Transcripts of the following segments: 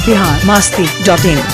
Bihar Masti dot in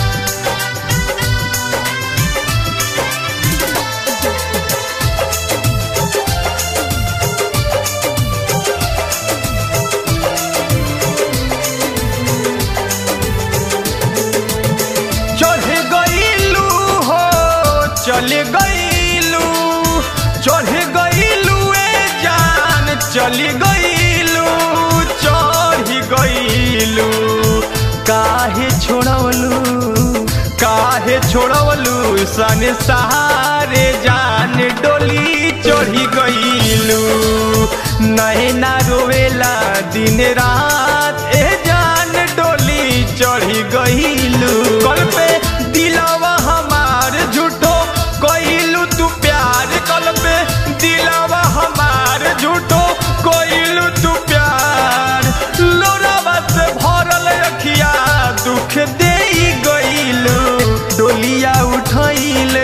चढ़ गईलू हो चल गईलू चढ़ गईलू ए जान चल गईलू चढ़ गईलू काहे छोड़वलू काहे छोड़वलू सन सहारे जान डोली चढ़ी गईलू नैना रोवेला दिन रात ए जान डोली चढ़ी गईलू कल पे दिलावा हमार झूठो कइलू तू प्यार कल पे दिलावा हमार झूठो कइलू तू प्यार लोरावा से भरल अखिया दुख दे गईलू डोलिया उठैले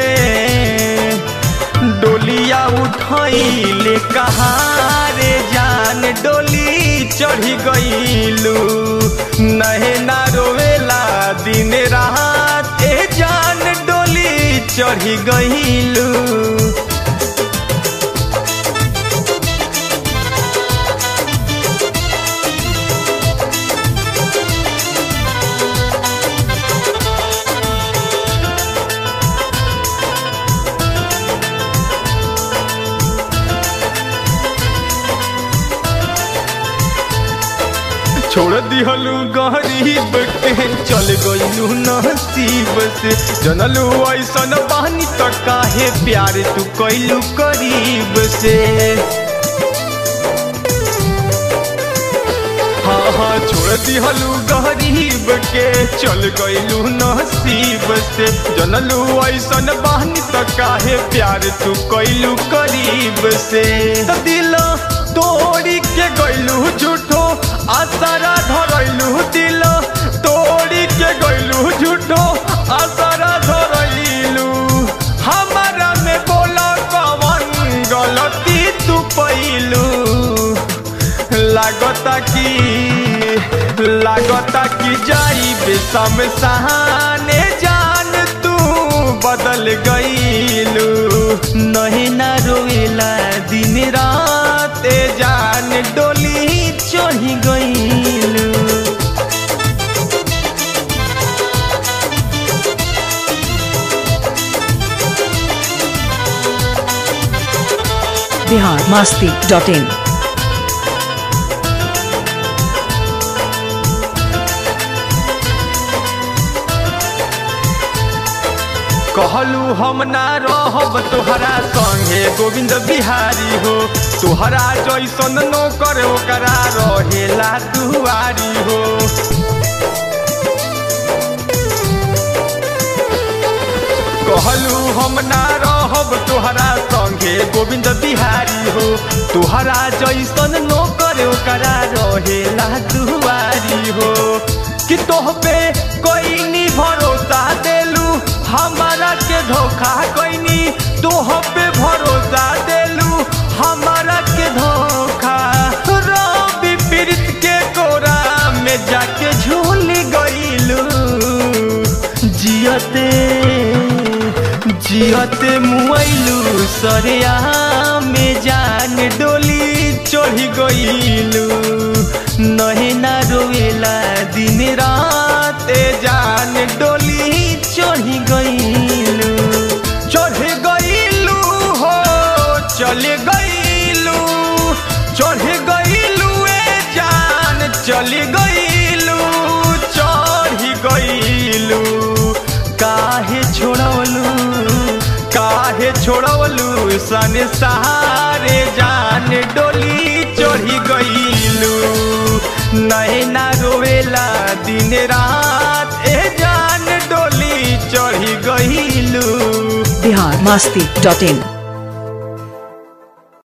डोलिया उठैले कहाँ रे जान डोली चढ़ी गईलू नैना रोवेला दिन रात ए जान डोली चढ़ी गईलू छोड़ दिहलू गरीब के चल गईलू नसीब से जनलू ऐसन बानी त काहे प्यार तू कैलू करीब से हाँ हाँ छोड़ दिहलू गरीब के चल गईलू नसीब से जनलू ऐसन बानी त काहे प्यार तू कैलू करीब से त दिल तोड़ी के गईलू झूठो आसारा धरैलू दिल तोड़ी के गईलू झूठो आसारा धरैलू हमारा में बोला कवन गलती तू पैलू लागता कि लागता कि जाई बेसम सहाने जान तू बदल गईलू नहीं ना रोएला दिन रात ए जान डोली चढ़ी गईलू बिहार मास्ती डॉट इन कहलू हम ना रहब तोहरा संगे गोविंद बिहारी हो तोहरा जैसन नौकर ओकरा रहेला दुआरी हो कहलू हम ना रहब तोहरा संगे गोविंद बिहारी हो तोहरा जैसन नौकर ओकरा रहेला दुआरी हो कि तोह पे कोई नी भरोसा देलू हमारा के धोखा कोई तोह पे भरोसा देलू हमारा के धोखा रवि पीड़ित के कोरा में जाके झूल गईलू जियते जियते मुआइलू सरिया में जान डोली चढ़ी गईलू नहीं ना रोएला दिन रात ए जान डोली चढ़ी गईलू चढ़ गईलू हो चल गईलू चढ़ गईलू ए जान चल गईलू चढ़ गईलू काहे छोड़वलू काहे छोड़वलू सन सहारे जान डोली चढ़ी गईलू नैना रोवेला दिन रात ए जान डोली चढ़ी गईलू बिहार मास्ती डॉट इन